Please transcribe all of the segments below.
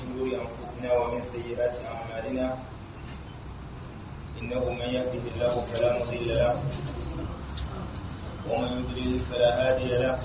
شرور أنفسنا ومن سيئات أعمالنا إنه من يهده الله فلا مضل له ومن يضلل فلا هادي له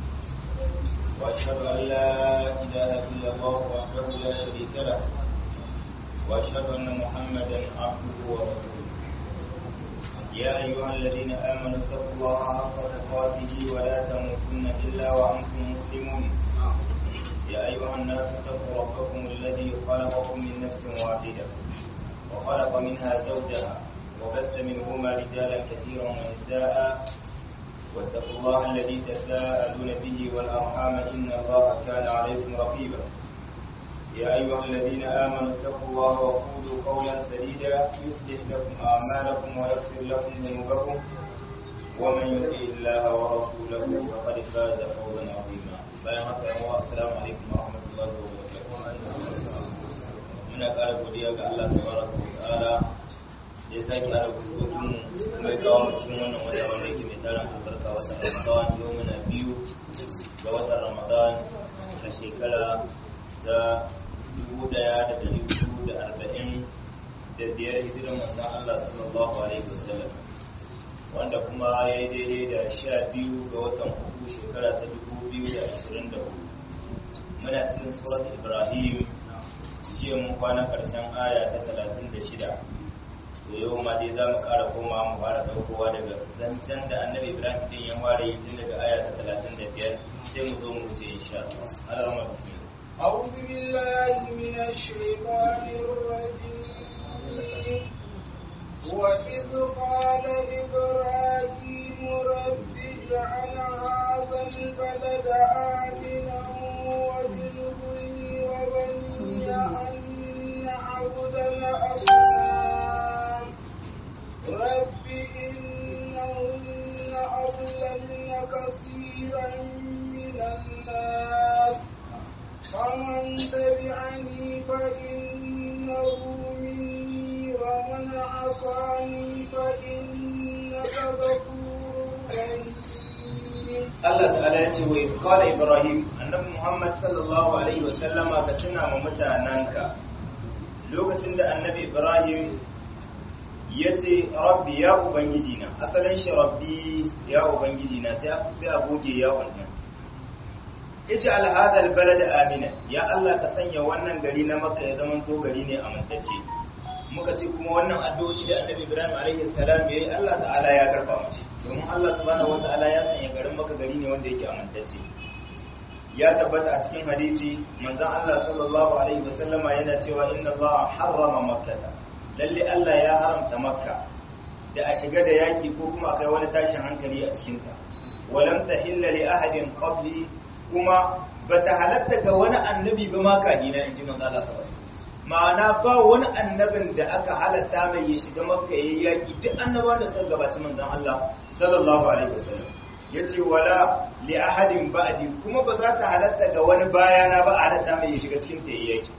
وأشهد أن لا إله إلا الله وحده لا شريك له وأشهد أن محمدا عبده ورسوله يا أيها الذين آمنوا اتقوا الله حق تقاته ولا تموتن إلا وأنتم مسلمون يا أيها الناس اتقوا ربكم الذي خلقكم من نفس واحدة وخلق منها زوجها وبث منهما رجالا كثيرا ونساء واتقوا الله الذي تساءلون به والأرحام إن الله كان عليكم رقيبا يا أيها الذين آمنوا اتقوا الله وقولوا قولا سديدا يصلح لكم أعمالكم ويغفر لكم ذنوبكم ومن يطع الله ورسوله فقد فاز فوزا عظيما السلام عليكم ورحمة الله وبركاته muna ƙara godiya ga Allah tabaraka wa ta'ala ya sake hada fuskokin mai kawo mu cikin wannan wata wanda yake mai tarin albarka wata Ramadan yau muna biyu ga watan Ramadan a shekara ta dubu daya da dari hudu da arba'in da biyar hijiran manzon Allah sallallahu alaihi wasallam wanda kuma ya yi daidai da sha biyu ga watan uku shekara ta dubu biyu da ashirin da hudu muna cikin surat ibrahim jiya mun kwana karshen aya ta talatin da shida to yau ma dai za mu ƙara koma mu fara ɗaukowa daga zancen da annabi ibrahim din ya fara yi tun daga aya ta talatin da biyar sai mu zo mu wuce insha Allah Allah bismillah أعوذ بالله من الشيطان الرجيم وإذ قال إبراهيم رب اجعل هذا البلد آمنا واجنبني وبني أن نعبد الأصنام رب إنهن أضللن كثيرا من الناس فمن تبعني فإنه مني ومن عصاني فإنك غفور رحيم Allah ta'ala ya ce wa qala Ibrahim annabi Muhammad sallallahu alaihi wa sallama ka tuna ma mutananka lokacin da annabi Ibrahim ya ce rabbi ya ubangiji na asalin shi rabbi ya ubangiji na sai sai a goge ya wannan ij'al hadha albalad amina ya Allah ka sanya wannan gari na Makka ya zama to gari ne amintacce muka ce kuma wannan addu'o'i da Annabi Ibrahim alaihi salam yayi Allah ta'ala ya karba mashi domin Allah subhanahu wataala ya sanya garin Makka gari ne wanda yake amintacce ya tabbata a cikin hadisi manzon Allah sallallahu alaihi wasallama yana cewa inna Allah harrama Makkah lalle Allah ya haramta Makka da a shiga da yaki ko kuma akai wani tashin hankali a cikin ta walam tahilla li ahadin qabli kuma ba ta halatta ga wani annabi ba ma kahina in ji manzo Allah sallallahu alaihi ma'ana ba wani annabin da aka halatta mai ya shiga makka yayi yaki duk annabawan da suka gabaci manzon Allah sallallahu alaihi wasallam yace wala li ahadin ba'di kuma ba za ta halatta ga wani bayana ba a halatta mai ya shiga cikin ta yayi yaki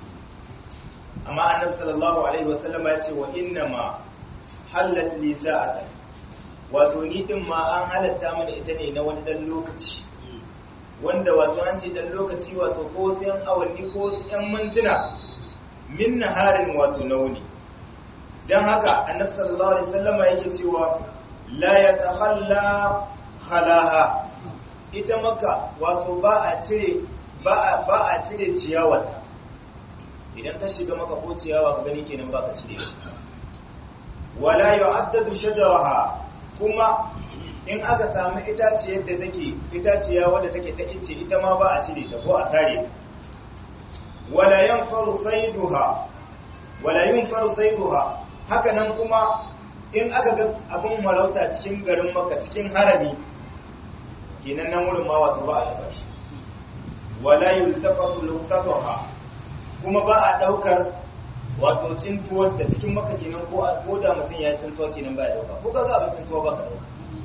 amma annabi sallallahu alaihi wasallam ya ce wa inna ma halat li sa'atan wato ni din ma an halatta mana ita ne na wani dan lokaci wanda wato an ce dan lokaci wato ko sai an awanni ko sai an mintuna min naharin wato nauni dan haka annabi sallallahu alaihi wasallama yake cewa la yatakhalla khalaha ita maka wato ba a cire ba a ba a cire ciyawarta idan ka shiga maka ko ciyawa ka gani kenan ba ka cire wala yu'addadu shajaraha kuma in aka samu itaciyar da take itaciya wadda take ta ice ita ma ba a cire ta ko a sare ta wala yanfaru sayduha wala yunfaru sayduha haka nan kuma in aka ga abin marauta cikin garin maka cikin harami kenan nan wurin ma wato ba a taba shi wala yultaqatu luqtatuha kuma ba a daukar wato cintuwar da cikin maka kenan ko ko da mutum ya cintuwa kenan ba ya dauka ko ka ga abin cintuwa ba ka dauka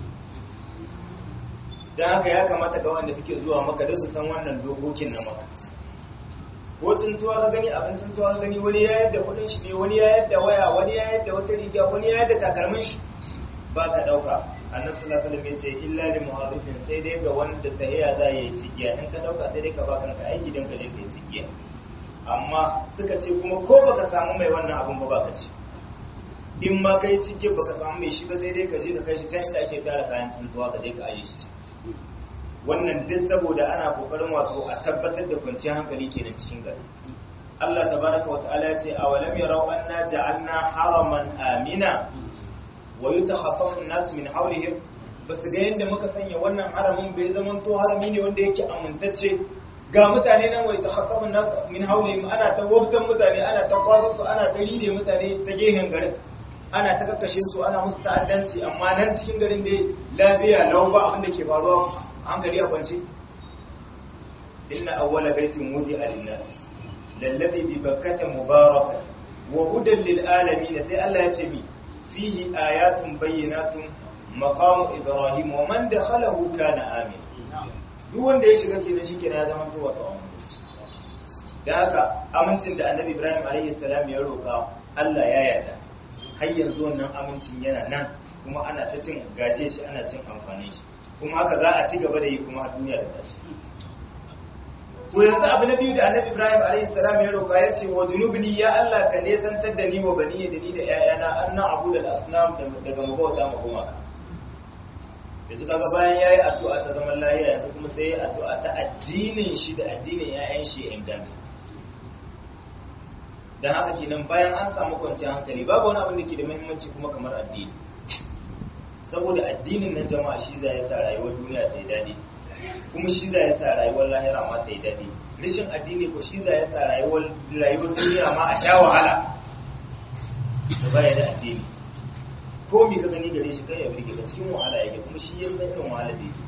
don haka ya kamata ga wanda suke zuwa maka da su san wannan dokokin na maka ko tuntuwa ka gani abin tuntuwa ka gani wani ya yadda kudin shi ne wani ya yadda waya wani ya yadda wata riga wani ya yadda takalmin shi ba ka dauka annabi sallallahu alaihi wasallam yace illa li muharrifin sai dai ga wanda tahiya za ya yi cigiya in ka dauka sai dai ka ba kanka aiki dan ka je kai cigiya amma suka ce kuma ko baka samu mai wannan abun ba baka ci in ma kai cike baka samu mai shi ba sai dai ka je ka kai shi can inda ake tara kayan tsuntuwa ka je ka aje shi wannan duk saboda ana kokarin wato a tabbatar da kwanciyar hankali kenan cikin gari Allah tabaraka wa ta'ala ya ce awalam yarau anna ja'alna haraman amina wa yutakhaffafu an-nas min hawlihim basu ga yadda muka sanya wannan haramin bai zaman to harami ne wanda yake amintacce ga mutane nan wai takhaffafu an-nas min hawlihim ana ta wabtan mutane ana ta kwaso su ana ta ride mutane ta gehen garin ana ta kakkashe su ana musu ta'addanci amma nan cikin garin da lafiya lau ba abin da ke faruwa hankali a kwance inna awwala baitin wudi'a lin-nas lallazi bi bakkata mubaraka wa hudan lil alamin sai Allah ya ce mi fihi ayatun bayyinatun maqamu ibrahim wa man dakhalahu kana amin duk wanda ya shiga kenan shi kenan ya zama to wato aminci da haka amincin da annabi ibrahim alaihi salam ya roka Allah ya yarda har yanzu wannan amincin yana nan kuma ana ta cin gaje shi ana cin amfani shi kuma haka za a ci gaba da yi kuma a duniya da tashi to yanzu abu na biyu da annabi ibrahim alaihi salam ya roka ya ce wa junubni ya allah ka nesantar da ni wa bani da ni da ƴaƴana an na abu da asnam daga mabauta ma gumaka yanzu kaga bayan yayi addu'a ta zaman lafiya yanzu kuma sai yayi addu'a ta addinin shi da addinin ƴaƴan shi ya inganta dan haka kenan bayan an samu kwanciyar hankali babu wani abin da ke da muhimmanci kuma kamar addini saboda addinin nan jama'a shi zai sa rayuwar duniya ta yi daɗi kuma shi za ya sa rayuwar lahira ma ta yi daɗi rashin addini ko shi za ya sa rayuwar duniya ma a sha wahala da baya da addini ko mi ka gani gare shi kai ya birge ka cikin wahala yake kuma shi ya san irin wahala da yake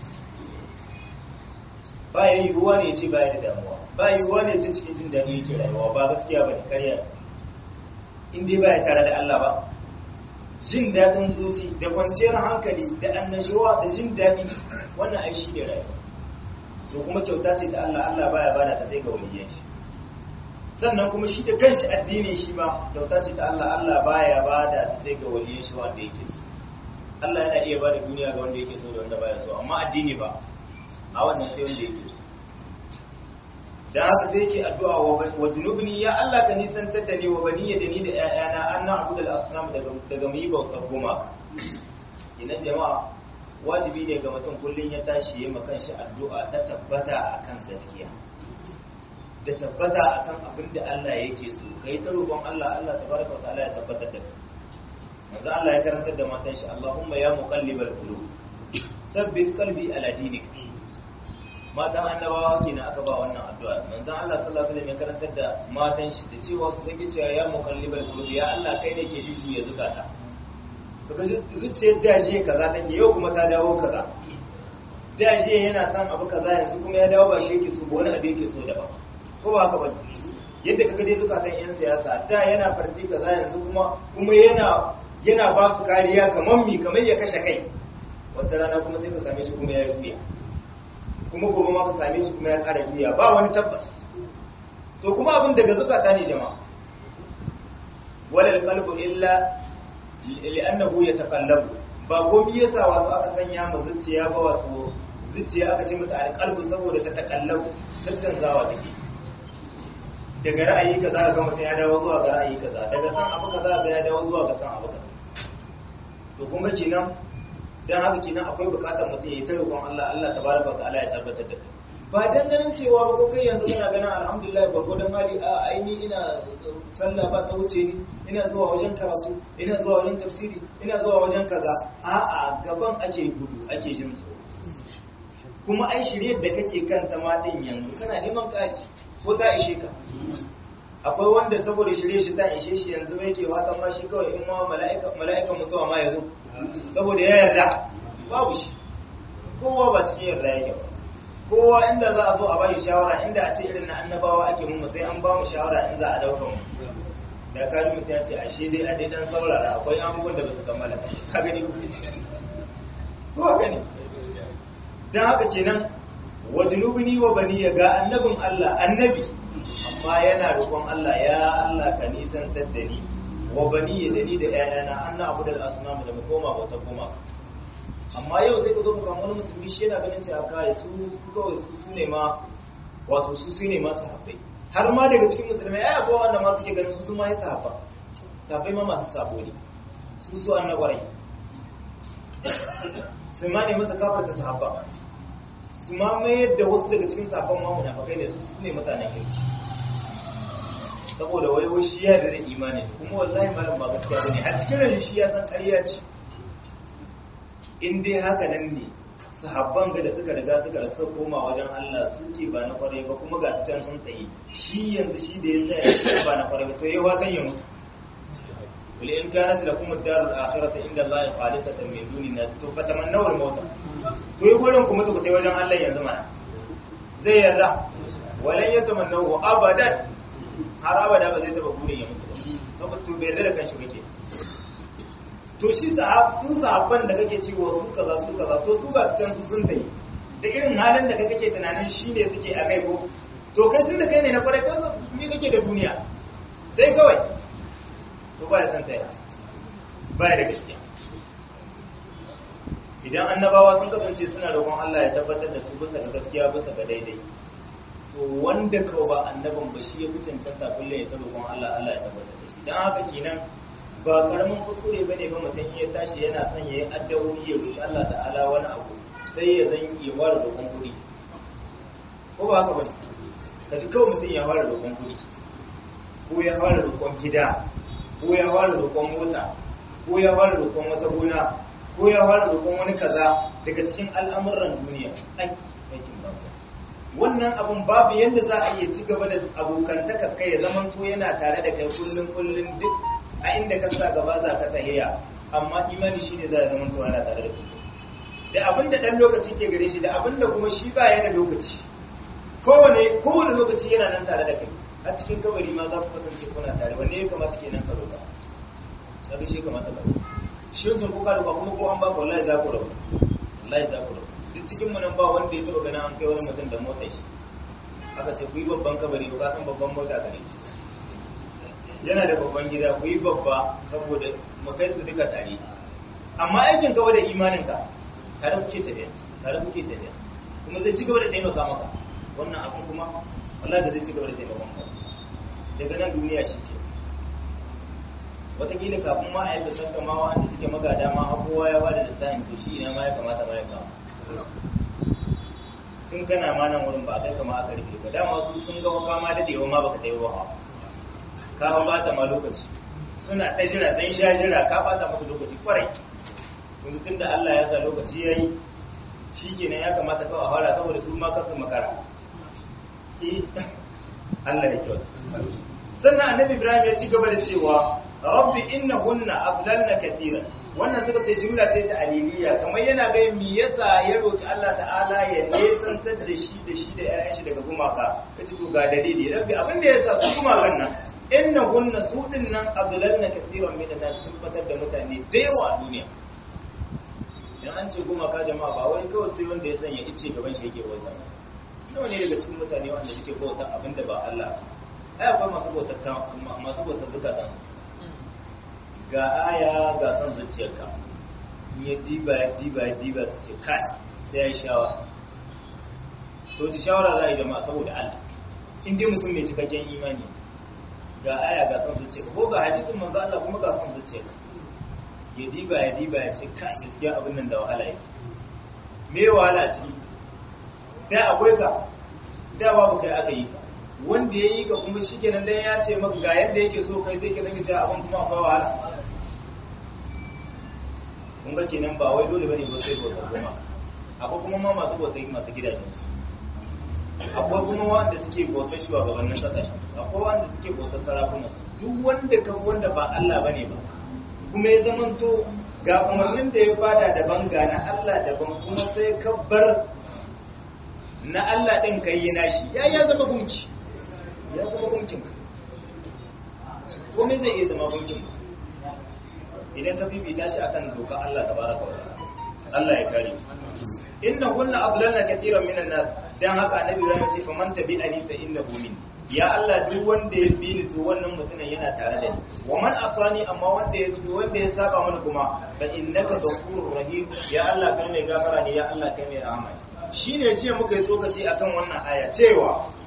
ba ya yiwuwa ne ya ce baya da damuwa ba yiwuwa ne ya ce cikin jin daɗi yake rayuwa ba gaskiya ba ne karya in dai baya tare da Allah ba jin daɗin zuci da kwanciyar hankali da annashuwa da jin daɗi wannan ai shi ne rayuwa to kuma kyauta ce ta Allah Allah baya bada ta sai ga waliyan shi sannan kuma shi da kanshi addini shi ma kyauta ce ta Allah Allah baya bada ta sai ga waliyan shi wanda yake so Allah yana iya bada duniya ga wanda yake so da wanda baya so amma addini ba a wannan sai wanda yake so da haka sai yake addu'a wa junubni ya Allah ka nisantar da ni wa baniya da ni da ƴaƴana an na abu da asnam daga daga mu yi bautar gumaka idan jama'a wajibi ne ga mutum kullum ya tashi ya makan shi addu'a ta tabbata akan gaskiya da tabbata akan abin da Allah yake so kai ta roƙon Allah Allah tabaraka wa ta'ala ya tabbatar da kai manzo Allah ya karantar da matan shi Allahumma ya muqallibal qulub sabbit qalbi ala dinik matan annabawa kenan aka ba wannan addu'a manzo Allah sallallahu alaihi wasallam ya karantar da matan shi da cewa su san cewa ya muqallibal qulub ya Allah kai ne ke jujjuya zukata kaga zuciyar dajiya kaza take yau kuma ta dawo kaza dajiya yana son abu kaza yanzu kuma ya dawo ba shi yake so ba wani abu yake so daban ko ba haka ba yadda kaga dai zukatan yan siyasa da yana farti kaza yanzu kuma kuma yana yana ba su kariya kamar mi kamar ya kashe kai wata rana kuma sai ka same shi kuma ya juya kuma gobe ma ka same shi kuma ya kara juya ba wani tabbas to kuma abin daga zukata ne jama'a wala qalbu illa li'annahu yataqallabu ba gobi yasa wato aka sanya mu zuciya ba wato zuciya aka ce mata alqalbu saboda ta takallabu canzawa take daga ra'ayi kaza ga mutum ya dawo zuwa ga ra'ayi kaza daga san abu kaza ga ya dawo zuwa ga san abu kaza to kuma kenan dan haka kenan akwai bukatar mutum ya yi ta roƙon Allah Allah tabaraka wa ta'ala ya tabbatar da kai ba dan ganin cewa ba ko kai yanzu kana ganin alhamdulillah gwargwadon mali a aini ina sallah ba ta wuce ni ina zuwa wajen karatu ina zuwa wajen tafsiri ina zuwa wajen kaza a'a gaban ake gudu ake jin tsoro kuma ai shirye da kake kanta ma din yanzu kana neman kaji ko ta ishe ka akwai wanda saboda shirye shi ta ishe shi yanzu bai ke fatan ma shi kawai in ma mala'ika mala'ikan mutuwa ma yazo saboda ya yarda babu shi kowa ba cikin yarda yake ba kowa inda za a zo a bari shawara inda a ce irin na annabawa ake mu sai an ba mu shawara in za a dauka mu da kaji mutum ya ce ashe dai a dai dan saurara akwai abubuwan da ba su kammala ka gani ko haka ne dan haka kenan wajnubni wa bani ga annabin Allah annabi amma yana roƙon Allah ya Allah ka nisantar da ni wa bani da ni da ƴaƴana anna abudal asnam da mu koma bauta koma amma yau zai zo ka samu wani musulmi shi yana ganin cewa kai su kawai su su ne ma wato su su ne ma sahabbai har ma daga cikin musulmai ai akwai wanda ma suke ganin su su ma ya sahaba sahabbai ma masu sabo ne su su an na kwarai su ma ne masa kafar ta sahaba su ma mayar da wasu daga cikin sahabban ma munafikai ne su su ne mutanen kirki saboda wai wai shi ya da imani kuma wallahi malam ba gaskiya bane a cikin rashin shi ya san ƙarya ce in dai haka nan ne sahabban ga da suka riga suka rasa koma wajen Allah su ke ba na kwarai ba kuma ga su can sun tsaye shi yanzu shi da ya tsaya shi ba na kwarai ba to yayi watan ya mutu wal in kanat lakum ad-darul akhiratu inda Allah khalisatan min duni nas to fatamannaw al-maut to yi gurin ku mutu ku tai wajen Allah yanzu mana zai yarda walan yatamannahu abadan har abada ba zai taba burin ya mutu ba saboda to bai yarda da kanshi kake to shi sahab sun sahabban da kake cewa su kaza su kaza to su ba can su sun tayi da irin halin da kake tunanin shi ne suke a kai ko to kai tun da kai ne na kwarai kan ni kake da duniya sai kawai to ba ya san taya ba ya da gaskiya idan annabawa sun kasance suna roƙon Allah ya tabbatar da su bisa ga gaskiya bisa ga daidai to wanda kawai ba annabin ba shi ya fi cancanta kullum ya ta roƙon Allah Allah ya tabbatar da shi dan haka kenan ba karamin kuskure ba ne ba mutum iya tashi yana son ya yi addawoyi ya roƙi Allah ta'ala wani abu sai ya zan ya fara roƙon kuɗi ko ba haka ba ne ka ji kawai mutum ya fara roƙon kuɗi ko ya fara roƙon gida ko ya fara roƙon mota ko ya fara roƙon wata gona ko ya fara roƙon wani kaza daga cikin al'amuran duniya ai aikin banza wannan abun babu yadda za a iya ci gaba da abokantaka kai ya zamanto yana tare da kai kullum kullum duk a inda ka sa gaba za ka tahiya amma imani shi ne za a zama tuwa na tare da kullum da abin da ɗan lokaci ke gare shi da abin da kuma shi ba yana lokaci kowane kowane lokaci yana nan tare da kai a cikin kabari ma za ku kasance kuna tare wanne ya kamata ke nan ka roƙa kaga shi kamata ka roƙa shi wancan ko ka roƙa kuma ko an baka wallahi za ku roƙa wallahi za ku roƙa duk cikin mu nan ba wanda ya taɓa ganin an kai wani mutum da motar shi aka ce ku yi babban kabari ba ka san babban mota gare shi yana da babban gida ku yi babba saboda mu kai su duka tare amma aikin gaba da imaninka tare kuke tafiya tare kuke tafiya kuma zai ci gaba da taimaka maka wannan abin kuma wallahi da zai ci gaba da taimakon ka daga nan duniya shi ke wataƙila kafin ma a yi basanta ma wa'anda suke magada ma har kowa ya bada lissafin to shi ina ma ya kamata ma ya kama tun kana ma nan wurin ba kai kama aka rufe ka dama su sun ga kama dadewa ma baka tayi ba ka bata ma lokaci suna ta jira sun sha jira ka bata musu lokaci kwarai yanzu tun da Allah ya sa lokaci ya yi shi kenan ya kamata kawai a fara saboda su ma kasu makara Allah ya kyau sannan annabi Ibrahim ya ci gaba da cewa rabbi innahunna adlalna katira wannan suka ce jumla ce ta aliliya kamar yana ga me yasa ya roki Allah ta'ala ya nesantar da shi da shi da 'ya'yan shi daga gumaka kace to ga dalili rabbi abin da yasa su gumakan nan innahunna su dinnan adlalna kaseeran min an-nas sun fatar da mutane da yawa a duniya idan an ce gumaka jama'a ba wai kawai sai wanda ya sanya ice gaban shi yake bauta nawa ne daga cikin mutane wanda suke bauta abinda ba Allah ai akwai masu bautar masu bautar zakatan su ga aya ga san zuciyarka in ya diba ya diba ya diba su ce kai sai ya yi shawara to ta shawara za a yi jama'a saboda Allah in dai mutum mai cikakken imani ga aya ga san zuciyarka ko ga hadisin manzo Allah kuma ga san zuciyarka ya diba ya diba ya ce kai gaskiya abin nan da wahala yake me wahala ciki da akwai ka da babu kai aka yi ka wanda ya yi ka kuma shi kenan dan ya ce maka ga yadda yake so kai zai ke zaka ce abin kuma akwai wahala kun ga kenan ba wai dole bane ba sai bauta goma akwai kuma ma masu bauta masu gidajen su akwai kuma wanda suke bautar shugabannin kasashen akwai wanda suke bautar sarakunan su duk wanda ka wanda ba Allah bane ba kuma ya zamanto ga umarnin da ya bada daban ga na Allah daban kuma sai ka bar na Allah ɗin ka yi nashi ya ya zama gunki ya zama gunkin komai zai iya zama gunkin idan ka bibita shi akan doka Allah tabaraka wa Allah ya kare inna kunna adlalna katiran minan nas dan haka annabi Ibrahim ya ce faman tabi'ani fa innahu minni ya Allah duk wanda ya bi ni to wannan mutumin yana tare da ni wa man asani amma wanda ya tuno wanda ya saba mana kuma fa innaka ghafurur rahim ya Allah kai mai gafara ne ya Allah kai mai rahama shine jiya muka yi tsokaci akan wannan aya cewa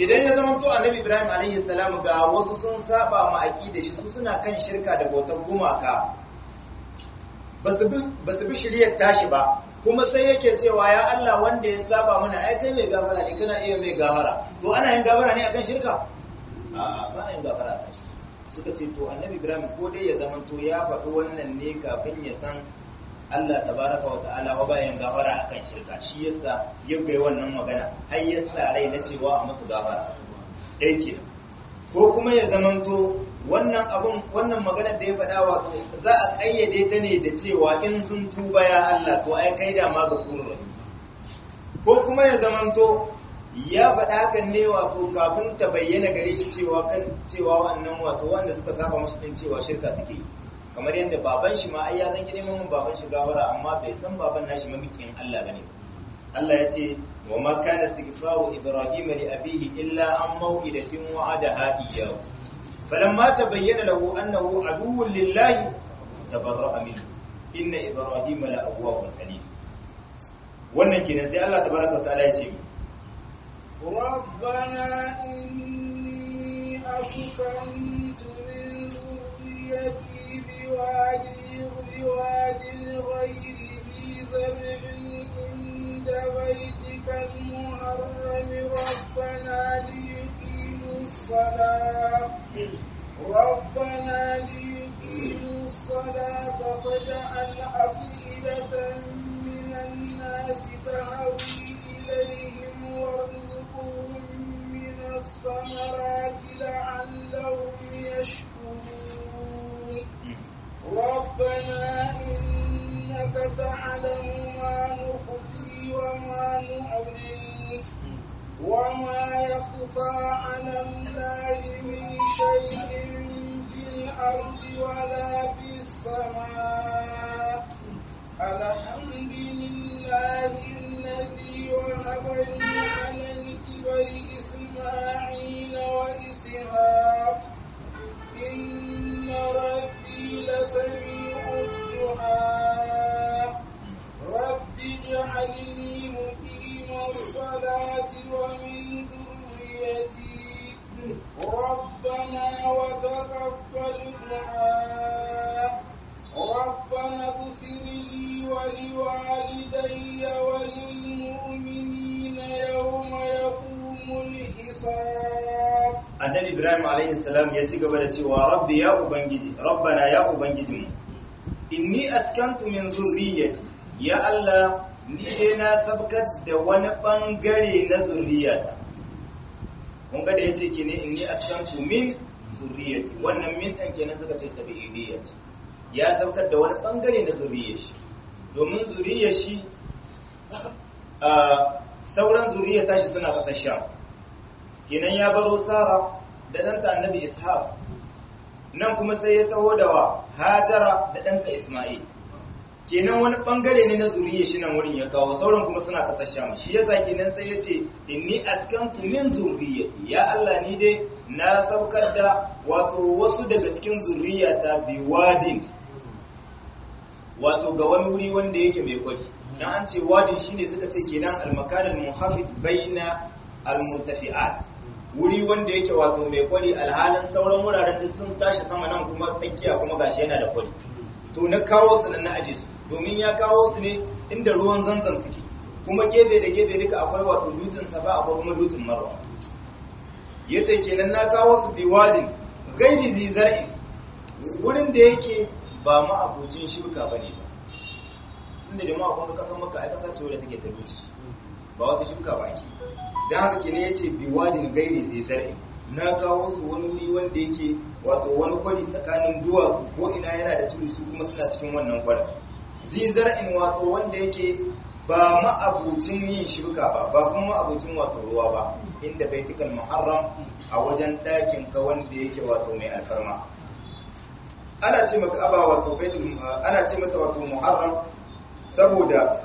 idan ya zama to annabi ibrahim alaihi salam ga wasu sun saba ma aqida shi su suna kan shirka da bautar gumaka ba su bi shiryar tashi ba kuma sai yake cewa ya Allah wanda ya saba mana ai kai mai gafara ne kana iya mai gafara to ana yin gafara ne akan shirka a'a ba yin gafara akan shirka suka ce to annabi ibrahim ko dai ya zama to ya faɗi wannan ne kafin ya san Allah tabaraka wa ta'ala wa bayan gafara akan shirka shi yasa ya ga wannan magana har ya sa rai na cewa a musu gafara dai ke ko kuma ya zamanto wannan abun wannan maganar da ya faɗa wato za a kayyade ta ne da cewa in sun tuba ya Allah to ai kai da ma gafurur ko kuma ya zamanto ya faɗa hakan ne wato kafin ta bayyana gare shi cewa kan cewa wannan wato wanda suka saba musu din cewa shirka suke yi kamar yadda baban shi ma ai ya zan gine mun baban shi gawara amma bai san baban nashi mamikin Allah bane Allah ya ce wa ma kana istighfaru ibrahim li abihi illa an maw'idatin wa'adaha iyyahu falamma tabayyana lahu annahu aduwwun lillahi tabarra'a minhu inna ibrahim la awwabun halim wannan kenan sai Allah tabaraka wa ta'ala ya ce ربنا إني أسكنت من ذريتي بواد بواد غير ذي زرع عند بيتك المحرم ربنا ليقيموا الصلاة ربنا ليقيموا الصلاة فاجعل أفئدة من الناس تهوي إليهم وارزقهم من الثمرات لعلهم يشكرون ربنا إنك تعلم ما نخفي وما نعلن وما يخفى على الله من شيء في الأرض ولا في السماء الحمد لله الذي وهب لي على الكبر إسماعيل وإسحاق إن ربي لسميع الدعاء رب اجعلني مقيم الصلاة ومن ذريتي ربنا وتقبل دعاء ربنا اغفر لي ولوالدي وللمؤمنين يوم يقوم الحساب annabi ibrahim alaihi salam ya ci gaba da cewa rabbi ya ubangiji rabbana ya ubangijinmu inni askantu min zurriyyati ya allah ni dai na sabkar da wani bangare na zurriyata kun ga da yace ki ne inni askantu min zurriyyati wannan min dan kenan suka ce tabi'iyyati ya sabkar da wani bangare na zurriyyar shi domin zuriyar shi sauran zuriyar tashi suna kasar sham kenan ya baro sara da ɗanta annabi ishaq nan kuma sai ya taho da wa hajara da ɗanta isma'il kenan wani bangare ne na zuriyar shi nan wurin ya kawo sauran kuma suna kasar sham shi yasa kenan sai ya ce inni askantu min zurriyyati ya Allah ni dai na saukar da wato wasu daga cikin zurriyata biwadin wato ga wani wuri wanda yake mai kwari dan an ce wadin shine suka ce kenan al-makan al-muhafid baina al-murtafi'at wuri wanda yake wato mai kwari alhalin sauran wuraren da sun tashi sama nan kuma tsakiya kuma gashi yana da kwari to na kawo su nan na aje su domin ya kawo su ne inda ruwan zanzan suke kuma gefe da gefe duka akwai wato dutsen safa akwai kuma dutsen marwa yace kenan na kawo su biwadin gairi zizar'in wurin da yake ba ma abucin shirka bane ba inda jama'a kun ga kasar maka ai kasa ce wadda take ta wuce ba wata shirka ba ake dan haka kenan yace biwadin gairi zizar'in na kawo su wani wuri wanda yake wato wani kwari tsakanin duwatsu ko ina yana da tudu su kuma suna cikin wannan kwarin zizar'in wato wanda yake ba ma'abucin yin shirka ba ba kuma ma'abucin wato ruwa ba inda baitikal muharram a wajen ɗakin ka wanda yake wato mai alfarma ana ce maka aba wato baitul ana ce mata wato muharram saboda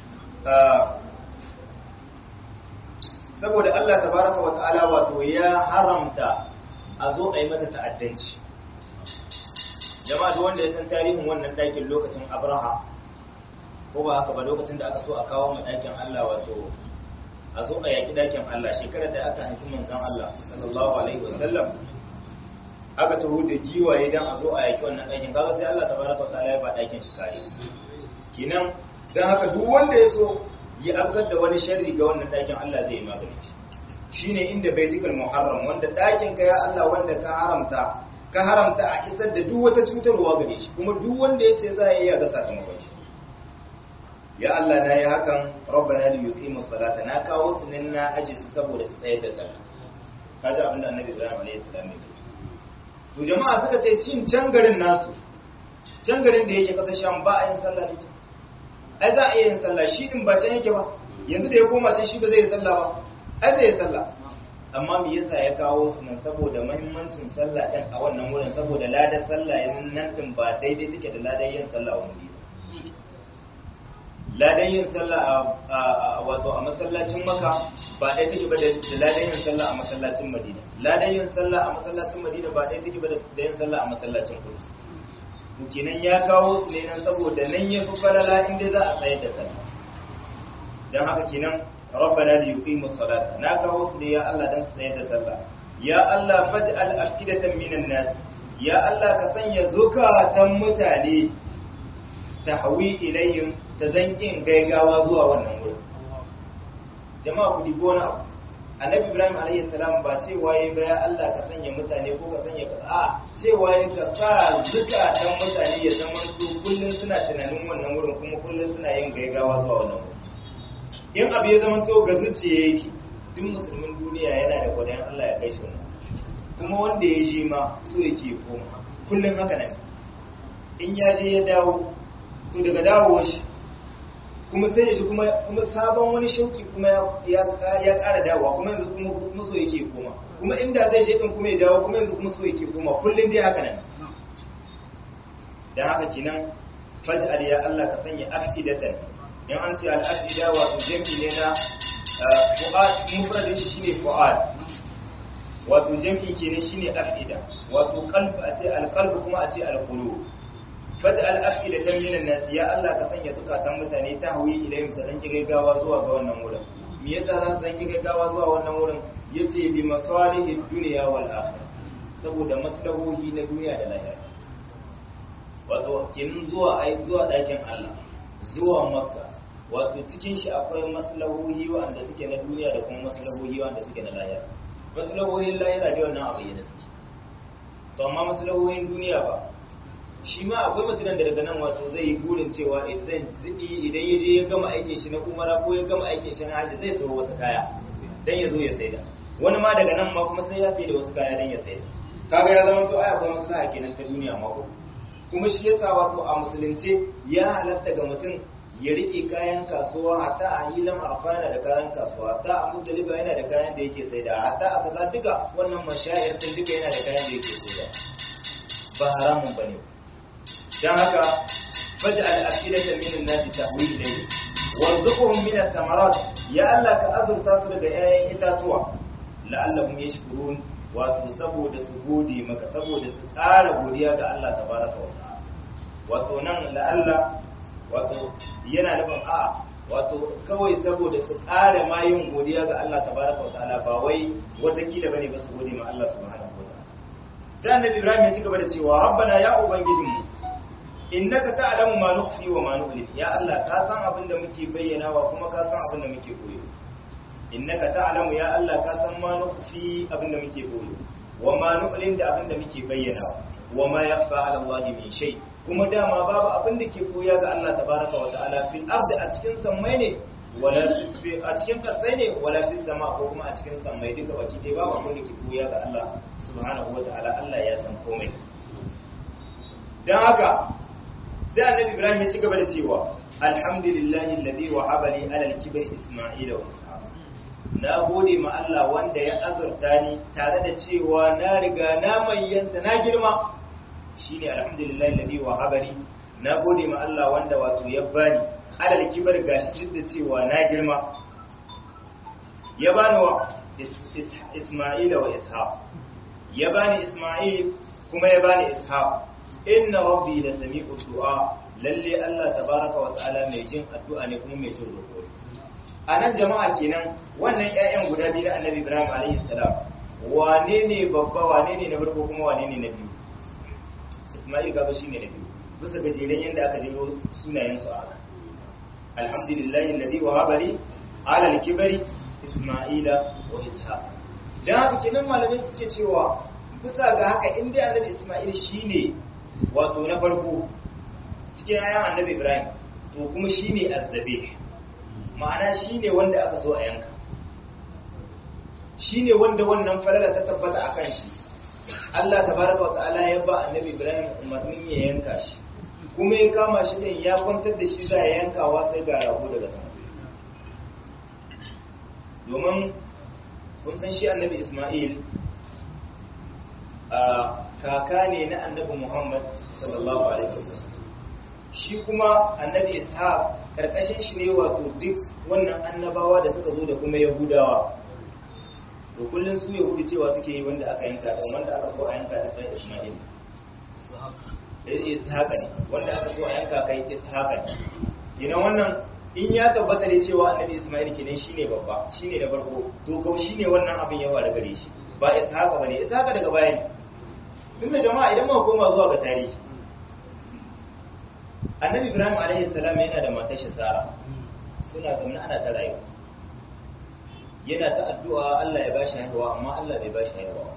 saboda Allah tabaraka wa ta'ala wato ya haramta a zo a yi mata ta'addanci jama'a duk wanda ya san tarihin wannan ɗakin lokacin abraha ko ba haka ba lokacin da aka so a kawo ma ɗakin Allah wato a zo a yaki dakin Allah shekarar da aka haifi manzon Allah sallallahu alaihi wasallam aka taho da giwaye dan a zo a yaki wannan dakin kaga sai Allah tabaraka ta'ala ya ba dakin shi kare kinan dan haka duk wanda ya so ya afkar da wani sharri ga wannan dakin Allah zai yi magani shi shine inda baitul muharram wanda dakin ka ya Allah wanda ka haramta ka haramta a isar da duk wata cutarwa gare shi kuma duk wanda ya ce za a yi ya ga sakamakon shi ya Allah na yi hakan rabbana li yuqimu salata na kawo su nan na aji su saboda su tsayar da sallah kaji abin da annabi Ibrahim alayhi salam ya to jama'a suka ce shin can garin nasu can garin da yake kasar Sham ba a yin sallah ne ai za a iya yin sallah shi din ba can yake ba yanzu da ya koma can shi ba zai yi sallah ba ai zai yi sallah amma me yasa ya kawo su nan saboda muhimmancin sallah din a wannan wurin saboda ladan sallah nan din ba daidai take da ladan yin sallah wani ba ladan yin sallah a wato a masallacin maka ba ɗaya take ba da ladan yin sallah a masallacin madina ladan yin sallah a masallacin madina ba ɗaya take ba da yin sallah a masallacin kudus to kenan ya kawo su ne nan saboda nan ya fi falala inda za a tsayar da sallah don haka kenan rabbana li yuqimu salata na kawo su ne ya Allah dan su tsayar da sallah ya Allah faj'al afidatan minan nas ya Allah ka sanya zukatan mutane tahwi ilayhim ta zankin gaigawa zuwa wannan wurin jama'a ku dibo na abu annabi ibrahim alayhi salam ba cewa yayi ba ya Allah ka sanya mutane ko ka sanya ka a cewa yayi ka sa zukatan mutane ya zama su kullun suna tunanin wannan wurin kuma kullun suna yin gaigawa zuwa wannan wurin in abu ya zama to ga zuciya yake duk musulmin duniya yana da gwadayen Allah ya kai shi wannan kuma wanda ya je ma so yake koma kullun haka nan in ya je ya dawo to daga dawowar shi kuma sai ya shi kuma kuma sabon wani shauki kuma ya ya ƙara dawowa kuma yanzu kuma kuma so yake koma kuma inda zai je din kuma ya dawo kuma yanzu kuma so yake koma kullun dai haka nan dan haka kenan faj'al ya Allah ka sanya afidatan in an ce al-afida wato jami'i ne na fu'ad mufradin shi shine fu'ad wato jami'i kenan shine afida wato qalb a ce al-qalb kuma a ce al-qulub faj'al afidatan minan nas ya Allah ka sanya zukatan mutane ta hawi ilayhim ta zanki gaggawa zuwa ga wannan wurin me yasa za su zanki gaggawa zuwa wannan wurin yace bi masalihid dunya wal akhirah saboda maslahohi na duniya da lahira wato kin zuwa ai zuwa dakin Allah zuwa makka wato cikin shi akwai maslahohi wanda suke na duniya da kuma maslahohi wanda suke na lahira maslahohin lahira da wannan abu yana suke to amma maslahohin duniya ba shi ma akwai mutumin da daga nan wato zai yi burin cewa idan ya je ya gama aikin shi na umara ko ya gama aikin shi na hajji zai sayo wasu kaya dan ya zo ya saida wani ma daga nan ma kuma sai ya saida wasu kaya dan ya saida kaga ya zama to ai akwai maslaha kenan ta duniya ma ko kuma shi yasa wato a musulunce ya halatta ga mutum ya rike kayan kasuwa hatta a hilan arfana da kayan kasuwa hatta a mutaliba yana da kayan da yake saida hatta a kaza duka wannan mashayar din duka yana da kayan da yake saida ba haramun bane ba don haka faj'al afidatan min an-nasi tahwi ilayhi warzuqhum min ath-thamarat ya Allah ka azurta su daga 'ya'yan itatuwa la'allahum yashkurun wato saboda su gode maka saboda su ƙara godiya ga Allah tabaraka wa ta'ala wato nan la'alla wato yana nufin a wato kawai saboda su ƙara ma yin godiya ga Allah tabaraka wa ta'ala ba wai watakila bane ba su gode ma Allah subhanahu wa ta'ala sai annabi Ibrahim ya ci gaba da cewa rabbana ya ubangijinmu innaka ta'lamu ma nukhfi wa ma nu'lin ya Allah ka san abin da muke bayyanawa kuma ka san abin da muke koyo innaka ta'lamu ya Allah ka san ma nukhfi abin da muke koyo wa ma nu'lin da abin da muke bayyanawa wa ma yakhfa 'ala Allah min shay kuma dama babu abin da ke koya ga Allah tabaraka wa ta'ala fil ardi a cikin sammai ne wala a cikin kasai ne wala fis sama ko kuma a cikin sammai duka baki dai babu abin da ke koya ga Allah subhanahu wa ta'ala Allah ya san komai dan haka sai annabi ibrahim ya ci gaba da cewa alhamdulillahi alladhi wahaba li ala al-kibri isma'ila wa ishaq na gode ma Allah wanda ya azurta ni tare da cewa na riga na mayyanta na girma shine alhamdulillahi alladhi wahaba li na gode ma Allah wanda wato ya bani ala al-kibri gashi duk da cewa na girma ya bani wa isma'ila wa ishaq ya bani isma'il kuma ya bani ishaq inna rabbi la sami'u du'a lalle Allah tabaraka wa ta'ala mai jin addu'a ne kuma mai jin roƙo a nan jama'a kenan wannan 'ya'yan guda biyu na annabi ibrahim alaihi salam wane ne babba wane ne na farko kuma wane ne na biyu isma'il gaba shine na biyu bisa gajeren yadda aka jero sunayen su a haka alhamdulillahi alladhi wahaba li ala al-kibari isma'ila wa ishaq dan haka kenan malamai suke cewa bisa ga haka in dai annabi isma'il shine wato na farko cikin ayan annabi ibrahim to kuma shine azzabih ma'ana shine wanda aka so a yanka shine wanda wannan falala ta tabbata akan shi Allah tabaraka wa ta'ala ya ba annabi ibrahim umarnin ya yanka shi kuma ya kama shi din ya kwantar da shi za ya yankawa sai ga rago daga sama domin kun san shi annabi isma'il a kaka ne na annabi muhammad sallallahu alaihi wasallam shi kuma annabi ishaq karkashin shi ne wato duk wannan annabawa da suka zo da kuma yahudawa to kullum su yahudu cewa suke yi wanda aka yanka dan wanda aka so a yanka da sai isma'il ishaqa ne wanda aka so a yanka kai ishaqa ne idan wannan in ya tabbata ne cewa annabi isma'il kenan shine babba shine da farko to kau shine wannan abin yawa da gare shi ba ishaqa bane ishaqa daga baya ne tunda jama'a idan muka koma zuwa ga tarihi annabi ibrahim alaihi salam yana da matar shi sara suna zaune ana ta rayuwa yana ta addu'a Allah ya bashi haihuwa amma Allah bai bashi haihuwa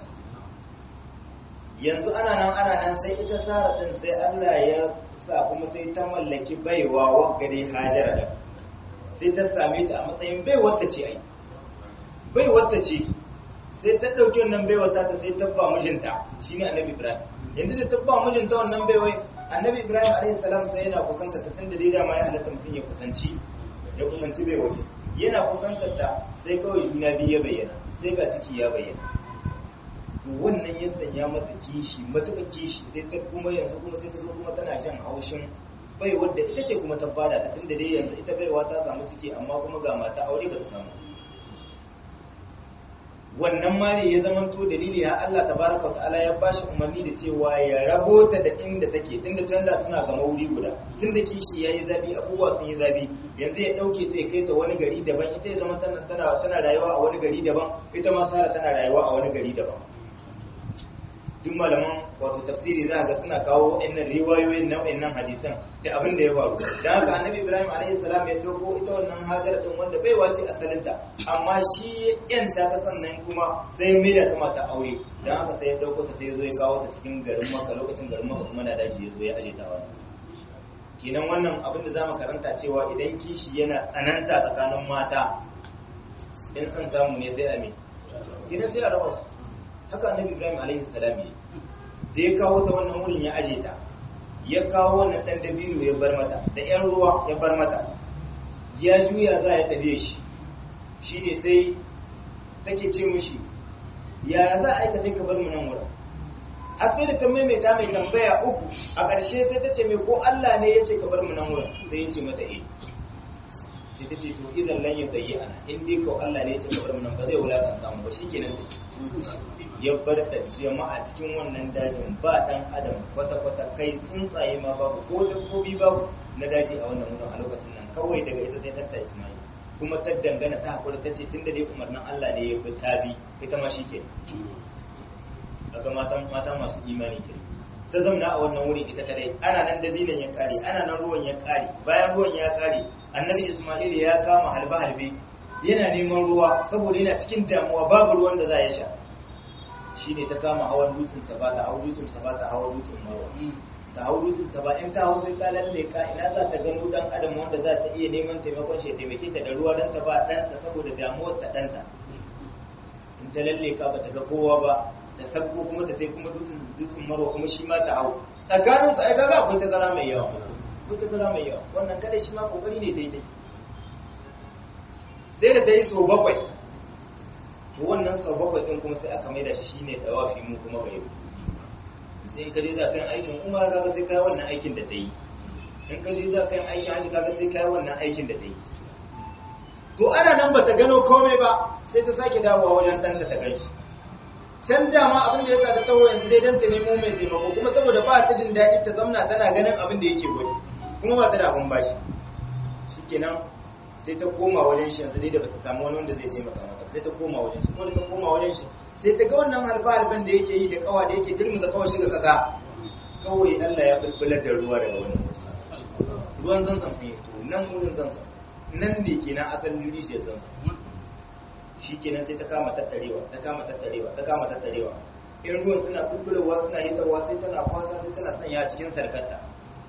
yanzu ana nan ana nan sai ita sara din sai Allah ya sa kuma sai ta mallaki baiwa wagare hajara da sai ta same ta a matsayin baiwar ta ce ai baiwar ta ce sai ta dauki wannan baiwar ta sai ta ba mijinta shine annabi ibrahim yanzu da ta ba mijinta wannan baiwai annabi ibrahim alaihi salam sai yana kusanta ta tunda dai dama ya halatta mutum ya kusanci ya kusanci baiwar yana kusantar ta sai kawai juna biyu ya bayyana sai ga ciki ya bayyana to wannan ya sanya mata kishi matuƙar kishi sai ta kuma yanzu kuma sai ta zo kuma tana shan haushin bai wadda ita ce kuma ta bada ta tunda dai yanzu ita baiwa ta samu ciki amma kuma ga mata aure ba ta samu wannan ma ne ya zama to dalili har Allah tabaraka ta'ala ya bashi umarni da cewa ya rabo ta da inda take tunda can da suna ga wuri guda tunda kishi yayi zabi abubuwa sun yi zabi yanzu ya dauke ta ya kai ta wani gari daban ita ya zama tana tana tana rayuwa a wani gari daban ita ma Sara tana rayuwa a wani gari daban duk malaman wato tafsiri za ga suna kawo wa'annan riwayoyin na wa'annan hadisan da abin da ya faru da haka annabi ibrahim alaihi salam ya dauko ita wannan hajar din wanda bai wace asalinta amma shi yanta ta sannan kuma sai mai da ta mata aure dan haka sai ya dauko ta sai ya zo ya kawo ta cikin garin maka lokacin garin maka kuma na daji ya zo ya aje ta wannan kenan wannan abin da zamu karanta cewa idan kishi yana tsananta tsakanin mata in san samu ne sai a me idan sai a raba su haka annabi ibrahim alaihi salam ne da ya kawo ta wannan wurin ya aje ta ya kawo wannan dan dabiru ya bar mata da yan ruwa ya bar mata ya juya za ya tafiye shi shine sai take ce mushi ya za a aikata ka bar mu nan wurin har sai da ta maimaita mai tambaya uku a ƙarshe sai ta ce mai ko Allah ne ya ce ka bar mu nan wurin sai ya ce mata eh sai ta ce to idan lan ya tayi ana in dai ko Allah ne ya ce ka bar mu nan ba zai wulakanta mu ba shikenan ya bar ta jama'a cikin wannan dajin ba dan adam kwata-kwata kai tsuntsaye ma babu ko dabbobi babu na daji a wannan wurin a lokacin nan kawai daga ita sai ɗanta Ismail kuma ta dangana ta hakuri ta ce tun da dai umarnin Allah ne ya bi ta bi ita ma shi ke daga mata masu imani ke ta zamna a wannan wurin ita kadai ana nan dabinan ya kare ana nan ruwan ya kare bayan ruwan ya kare annabi Ismail ya kama halbe-halbe yana neman ruwa saboda yana cikin damuwa babu ruwan da za ya sha shi ne ta kama hawan dutsen ba ta hau dutsen ba ta hawan dutsen marwa ta hau dutsen ba in ta hau sai ta lalle ka ina za ta gano dan adam wanda za ta iya neman taimakon shi taimake ta da ruwa dan ta ba ɗanta saboda damuwar ta ɗanta in ta lalle ka ba ta ga kowa ba da sabko kuma ta tai kuma dutsen dutsen marwa kuma shi ma ta hau tsakanin su ai ga akwai tazara mai yawa akwai tazara mai yawa wannan kada shi ma kokari ne daidai sai da ta yi so bakwai to wannan sau bakwai ɗin kuma sai aka maida shi shine dawafi mu kuma bai sai in ka je za ka yi aikin umar kaga sai kai wannan aikin da ta yi in ka je za ka yi aikin haji kaga sai kai wannan aikin da ta yi to ana nan ba ta gano komai ba sai ta sake dawowa wajen ɗanta ta kai shi can dama abin da ya sa ta tsawo yanzu dai dan ta nemo mai taimako kuma saboda ba ta jin daɗi ta zamna tana ganin abin da yake gwani kuma ba ta da abin bashi shikenan sai ta koma wajen shi yanzu dai da bata samu wani wanda zai taimaka mata sai ta koma wajen shi ko da ta koma wajen shi sai ta ga wannan halba-halban da yake yi da kawa da yake turmuza kawai shiga kasa kawai Allah ya bulbular da ruwa daga wannan ruwan zanzam sun yi to nan wurin zanzam nan ne kenan asalin rijiyar zanzam shi kenan sai ta kama tattarewa ta kama tattarewa ta kama tattarewa in ruwan suna bulbulowa suna hitarwa sai tana kwasa sai tana sanya cikin sarkarta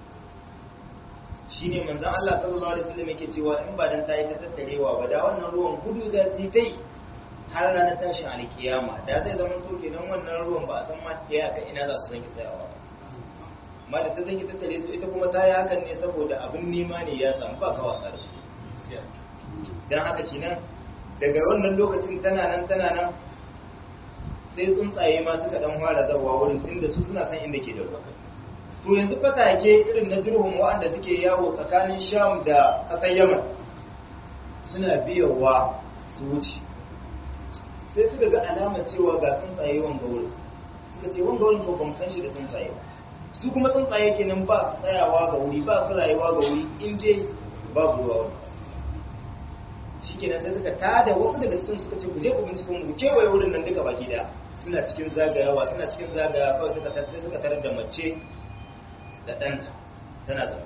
shine manzon Allah sallallahu alaihi wasallam yake cewa in ba dan tayi ta tattarewa ba da wannan ruwan gudu za su yi tai har ranar tashin alkiyama da zai zama to kenan wannan ruwan ba a san ma ya ka ina za su zanki tsayawa amma da ta zanki tattare su ita kuma ta yi hakan ne saboda abin nema ne ya samu ba ka wasa da shi dan haka kenan daga wannan lokacin tana nan tana nan sai tsuntsaye ma suka dan fara zawa wurin tunda su suna san inda ke da ruwa to yanzu fatake irin na jirhum waɗanda suke yawo tsakanin sham da ƙasar yaman suna biyowa su wuce sai suka ga alamar cewa ga tsuntsaye wanga wurin suka ce wanga wurin ko ba mu san shi da tsuntsaye ba su kuma tsuntsaye kenan ba su tsayawa ga wuri ba su rayuwa ga wuri in dai babu ruwa wuri shi kenan sai suka tada wasu daga cikin suka ce ku je ku binciko mu kewaye wurin nan duka baki daya suna cikin zagayawa suna cikin zagayawa kawai suka tafi suka tarar da mace da ɗanta tana zama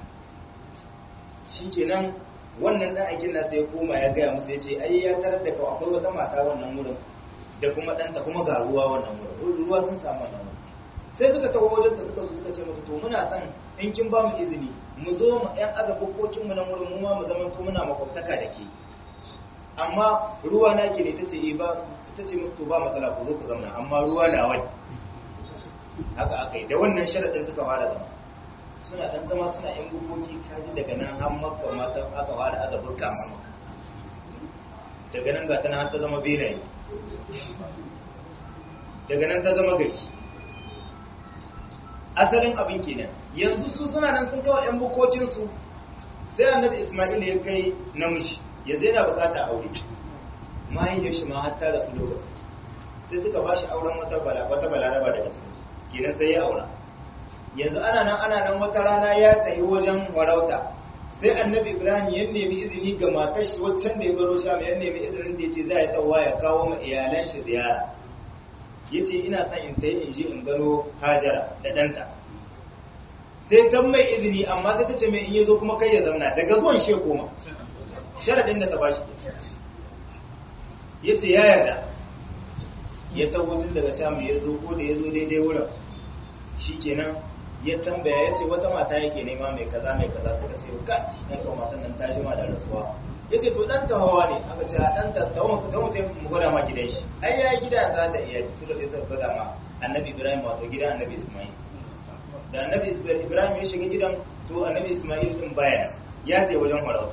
shi kenan wannan ɗan aikin nasa ya koma ya gaya musu ya ce ai ya tarar da kawai akwai wata mata wannan wurin da kuma ɗanta kuma ga ruwa wannan wurin ruwa sun samu wannan wurin sai suka taho wajen da suka zo suka ce mata to muna son in kin ba mu izini mu zo mu ƴan aza bukkokin mu nan wurin mu ma mu zama to muna makwabtaka da ke amma ruwa na ke ne ta ce eh ba ta ce musu to ba matsala ku zo ku zauna amma ruwa na wani haka aka yi da wannan sharaɗin suka fara zama suna ɗan zama suna yan bukoki kaji daga nan har maka mata aka fara azabur kama maka daga nan ga tana har ta zama benaye daga nan ta zama gari asalin abin kenan yanzu su suna nan sun kawo yan bukokinsu sai annabi ismail ya kai namiji ya zai na bukata aure mahaifiyar shi ma har ta rasu lokacin sai suka ba shi auren wata balaraba daga cikin kenan sai ya aura yanzu ana nan ana nan wata rana ya tafi wajen farauta sai annabi ibrahim ya nemi izini ga matar shi waccan da ya baro sham ya nemi izinin da ya ce za ya tsawa ya kawo ma iyalan shi ziyara ya ce ina son in tayi in je in gano hajara da ɗanta sai ta mai izini amma sai ta ce mai in ya zo kuma kai ya zamna daga zuwan shi ya koma sharaɗin da ta ba shi ya ce ya yarda ya taho tun daga sham ya zo ko da ya zo daidai wurin shi kenan ya tambaya ya ce wata mata yake nema mai kaza mai kaza suka ce ka ya kawo matan nan ta jima da rasuwa ya ce to ɗan hawa ne aka ce a ɗan ta tawo ta mutum mu gwada ma gidan shi ai ya gida za da iyali suka sai suka gwada ma annabi ibrahim wato gidan annabi ismail da annabi ibrahim ya shiga gidan to annabi ismail din baya ya je wajen farauta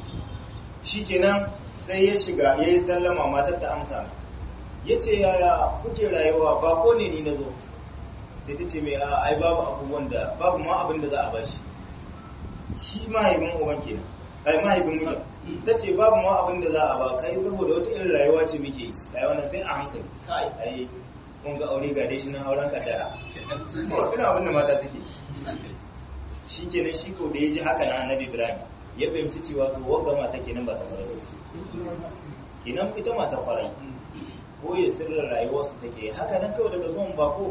shikenan sai ya shiga ya yi sallama matar ta amsa ya ce yaya kuke rayuwa ba ko ne ni na zo sai ta ce mai a ai babu abubuwan da babu ma abin da za a bashi shi mahaifin uban kenan ai mahaifin mijin ta ce babu ma abin da za a ba kai saboda wata irin rayuwa ce muke yi rayuwa na sai a hankali kai ai kun ga aure ga dai shi nan auren kaddara ko suna abin da mata suke shi kenan shi ko da ya ji haka na annabi ibrahim ya fahimci cewa to wagga mata kenan ba ta fara kenan ita mata kwarai ko ya sirrin rayuwarsu take haka nan kawai daga zuwan bako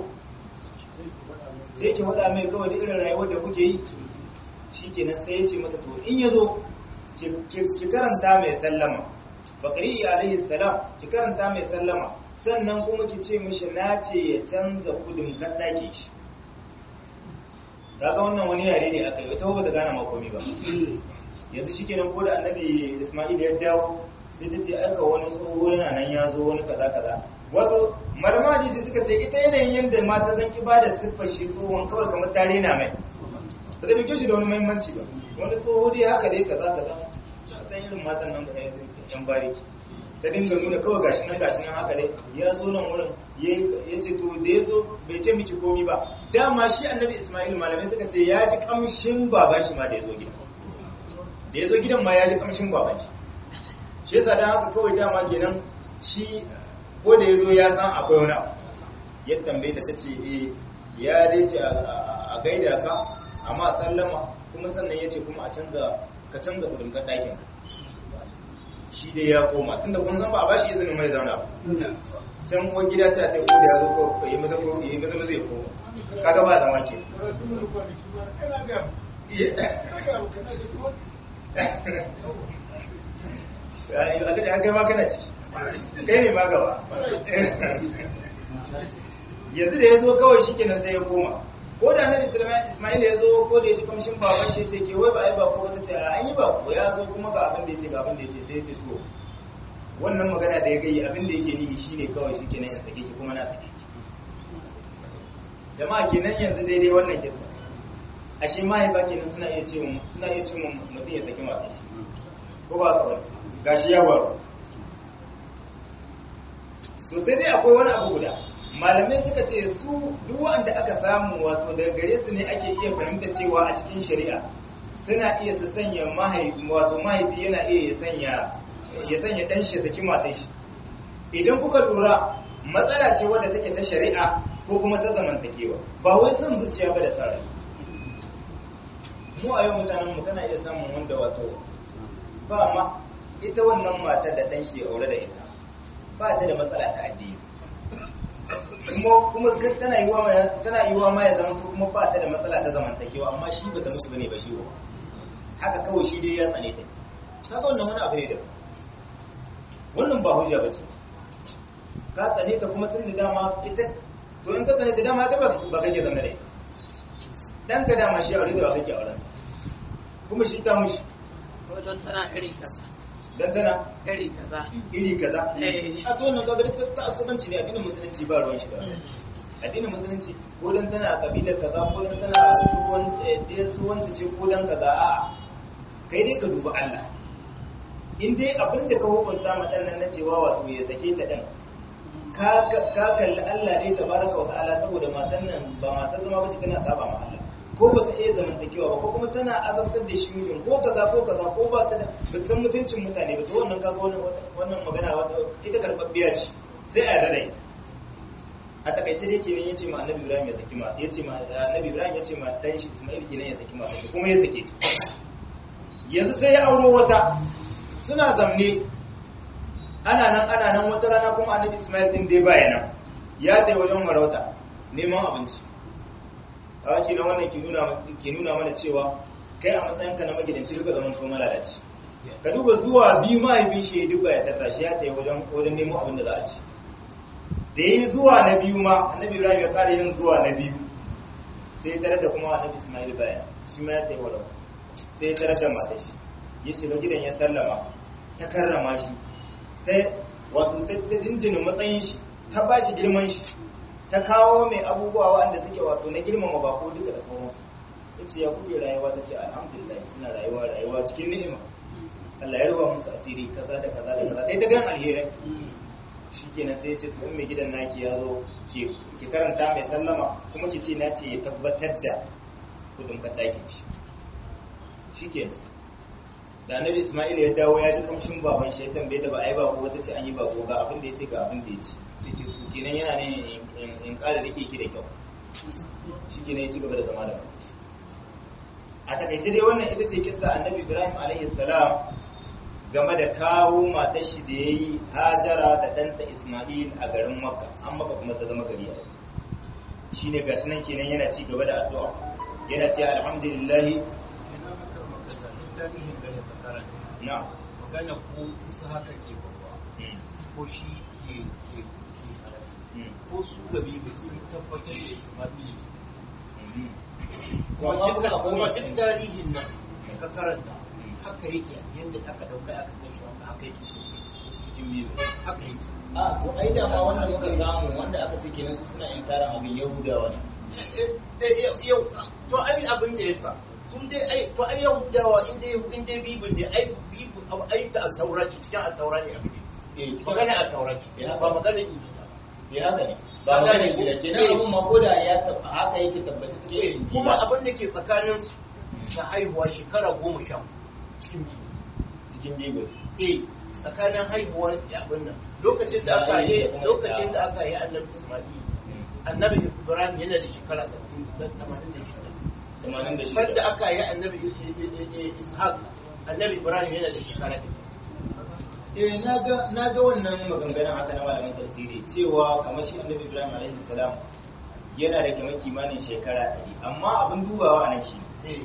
sai ki faɗa mai kawai da irin rayuwar da kuke yi shi kenan sai ya ce mata to in ya zo ki karanta mai sallama bakari alaihi salam ki karanta mai sallama sannan kuma ki ce mishi na ce ya canza kudin kaɗaki shi kaga wannan wani yare ne aka yi wata ba ta gane makomi ba yanzu shi kenan ko da annabi ismail ya dawo sai ta ce aika wani tsoho yana nan ya zo wani kaza kaza wato marmadi da suka ce ita yanayin yadda mata zan ki bada siffar shi tsohon kawai kamar tare na mai ba zai dauke shi da wani muhimmanci ba wani tsoho dai haka dai kaza kaza san irin matan nan da yan bariki ta dinga nuna kawai gashi nan gashi nan haka dai ya zo nan wurin ya ce to da ya zo bai ce miki komi ba dama shi annabi ismail malamai suka ce ya ji kamshin baban shi ma da ya zo gidan da ya zo gidan ma ya ji kamshin baban shi shi yasa dan haka kawai dama kenan shi ko da ya zo ya san akwai wani abu ya tambaye ta tace eh ya dai ce a gaida ka amma sallama kuma sannan ya ce kuma a canza ka canza kudin ka ɗakin shi dai ya koma tunda kun san ba a bashi izinin mai zauna ba can uwar gida ta ta kuda ya zo ko yi maza ko yi maza maza ya koma kaga ba zama ke a ga an kai ma kana ciki kai ne ma gaba yanzu da ya zo kawai shi kenan sai ya koma ko da annabi ismail ya zo ko da ya ji kamshin baban shi sai ke wai ba ai ba ko wata ce an yi ba ko ya zo kuma ga abin da ya ce ga abin da ya ce sai ya ce to wannan magana da ya gayi abin da yake nihi shine kawai shi kenan ya sake ki kuma na sake ki jama'a kenan yanzu daidai wannan kisa ashe mahaifa kenan suna iya ce suna iya ce mutum ya saki mata shi ko ba ka wani gashi ya waro to sai dai akwai wani abu guda malamai suka ce su duk wanda aka samu wato daga gare su ne ake iya fahimta cewa a cikin shari'a suna iya su sanya mahaifi wato mahaifi yana iya ya sanya ya sanya dan shi ya saki matan shi idan kuka lura matsala ce wadda take ta shari'a ko kuma ta zamantakewa ba wai son zuciya ba da sarai mu a yau mutanen mu kana iya samun wanda wato ba ma ita wannan matar da dan shi ya aure da ita ba ta da matsala ta addini kuma kuma tana yiwa ma tana yiwa ma ya zama kuma ba ta da matsala ta zamantakewa amma shi ba ta musu bane ba shi ba haka kawai shi dai ya tsane ta kaga wannan wani abu ne da wannan ba hujja bace ka tsane ta kuma tun da dama ita to in ka tsane ta dama ka ba kake zama da ita dan ka dama shi aure da ba kake auren kuma shi ta mushi ko don tana iri kaza dan tana iri kaza iri kaza Eh. a to wannan kaga duk ta asubanci ne addinin musulunci ba ruwan shi da wannan. addinin musulunci ko dan tana a kabilar kaza ko dan tana suwan eh suwanci ce ko dan kaza a kai dai ka duba Allah in dai abin da ka hukunta ma dan nan na cewa wato ya sake ta dan ka ka kalli Allah ne tabaraka wa ta'ala saboda matan nan ba matan zama ba ce kana saba ma Allah ko ba ta iya zamantakewa ba ko kuma tana azabtar da shi mijin ko kaza ko kaza ko ba ta da ba ta san mutuncin mutane ba to wannan kaga wannan wannan magana wata ita karbabbiya ce sai a yarda da ita a takaice dai kenan yace ma annabi Ibrahim ya saki ma yace ma annabi Ibrahim yace ma dan shi Ismail kenan ya saki ma kuma ya sake ta yanzu sai ya auro wata suna zamne ana nan ana nan wata rana kuma annabi Ismail din dai baya nan ya tai wajen marauta neman abinci a waki na wannan ke nuna ke nuna mana cewa kai a matsayinka na magidanci ka zaman to malalaci ka duba zuwa biyu mahaifin shi ya duba ya tarra shi ya tai wajen wajen nemo abin da za a ci da yi zuwa na biyu ma annabi Ibrahim ya kara yin zuwa na biyu sai ya tarar da kuma annabi Ismail baya shi ma ya tai wajen sai ya tarar da matar shi ya shiga gidan ya sallama ta karrama shi ta wato ta ta jinjina matsayin shi ta ba shi girman shi ta kawo mai abubuwa waɗanda suke wato na girmama bako duka da sauransu ya ce ya kuke rayuwa ta ce alhamdulillah suna rayuwa rayuwa cikin ni'ima Allah ya ruwa musu asiri kaza da kaza da kaza dai ta gan alherai shi kenan sai ya ce to in mai gidan naki ya zo ki ki karanta mai sallama kuma ki ce na ce ya tabbatar da kudin kaddakin shi shi kenan da annabi Ismail ya dawo ya ji kamshin baban shi ya tambaye ta ba ai ba ko wata ce an yi ba ko ga abin da yace ga abin da yace sai ce to kenan yana ne in- in kara rike ki da kyau shi kenan ya ci gaba da zama da mu a takaice dai wannan ita ce kissa annabi Ibrahim alaihi salam game da kawo matar shi da yayi Hajara da ɗanta Ismail a garin Makka an Makka kuma ta zama gari a yau. shine gashi nan kenan yana ci gaba da addu'a yana ce alhamdulillah tarihin da ya karanta na magana ko isa haka ke babba mm, ko shi ke ke ke karatu mm, ko su gabi bai sun tabbatar da ismaili ke mm. kuma duk akwai kuma masu duk yin- tarihin nan da ka karanta haka yake yadda aka dauka aka kai shi wanda haka yake cikin biyu haka yake a to ai da ma wanda muka samu wanda aka ce kenan su suna inkarin abin yahudawa ne Eh, eh, yau yau to ai abin da yasa kun dai ai to ai yau dawa in dai in dai bibin ne ai bibin abu ai ta taurati cikin at-taurati abin ne eh cikin magana at-taurati Ya. ba magana injila ba ya haka ne ba Ba magana gane gida ko? kenan Eh. abin ma ko da ya tab- haka yake tabbata cikin Eh, injila kuma abin da ke tsakanin su na haihuwa shekara goma sha cikin biyu cikin bible eh tsakanin haihuwa da abin nan lokacin da aka yi lokacin da aka yi annabi Isma'il annabi Ibrahim yana da shekara 86 tamanin da shida sanda aka yi annabi I- I- I- I- Ishaq annabi Ibrahim yana da shekara ɗaya eh na ga na ga wannan maganganun haka na malaman tafsiri cewa kamar shi annabi Ibrahim alaihi salam yana da kamar kimanin shekara 100 amma abin dubawa anan shi eh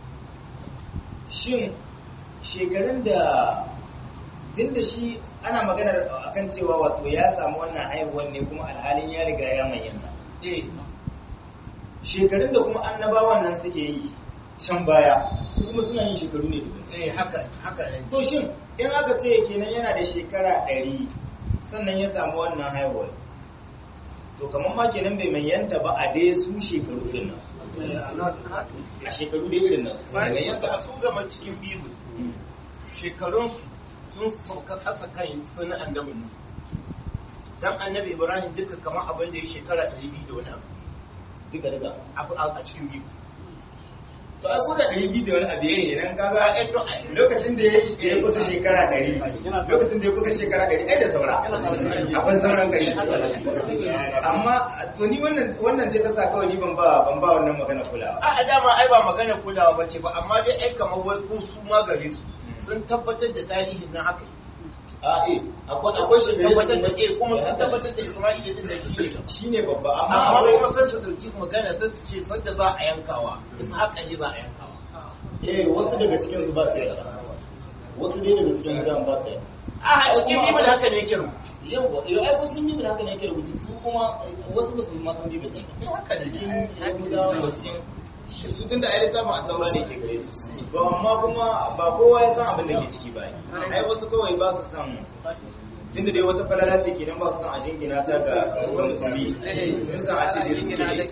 shin shekarun da tun da shi ana maganar akan cewa wato ya samu wannan haihuwar ne kuma alhalin ya riga ya manyanta eh shekarun da kuma annabawan nan suke yi can baya su kuma suna yin shekaru ne daban eh haka haka ne to shin in aka ce kenan yana da shekara ɗari sannan ya samu wannan haihuwar to kamar ma kenan bai manyanta ba a dai su shekaru irin nan a shekaru dai irin nan bayan yadda su gama cikin bibu shekarun sun sauka ƙasa kan sunan annabi ne dan annabi ibrahim duka kamar abin da ya shekara 200 da wani duka duka abu a a cikin bibu to a kuda ɗari biyu da wani abu ya yi nan kaga eh to lokacin da ya kusa shekara ɗari lokacin da ya kusa shekara ɗari ai da saura akwai sauran gari amma to ni wannan wannan ce ta sa kawai ni ban ba ban ba wannan magana kulawa a a dama ai ba magana kulawa bace ba amma dai ai kamar wai ko su ma gare su sun tabbatar da tarihin nan haka a eh akwai akwai sun shekaru tabbatar da eh kuma sun tabbatar da Isma'il din da shi ne shine babba amma amma akwai kuma sai su dauki magana sai su ce sanda za a yankawa Ishaq ne za a yankawa eh wasu daga cikin su ba su yarda wasu dai daga cikin gudan ba su yarda a cikin bibil haka ne yake rubutu yau yau ai wasu bibil haka ne yake rubutu su kuma wasu ba su ma san bibil din haka ne cikin yahudawa da cikin su tunda ai littafin an taura ne ke gare su to amma kuma ba kowa ya san abin da ke ciki ba ai wasu kawai ba su san tunda dai wata falala ce kenan ba su san a jingina ta ga ga musulmi sun san a ce dai su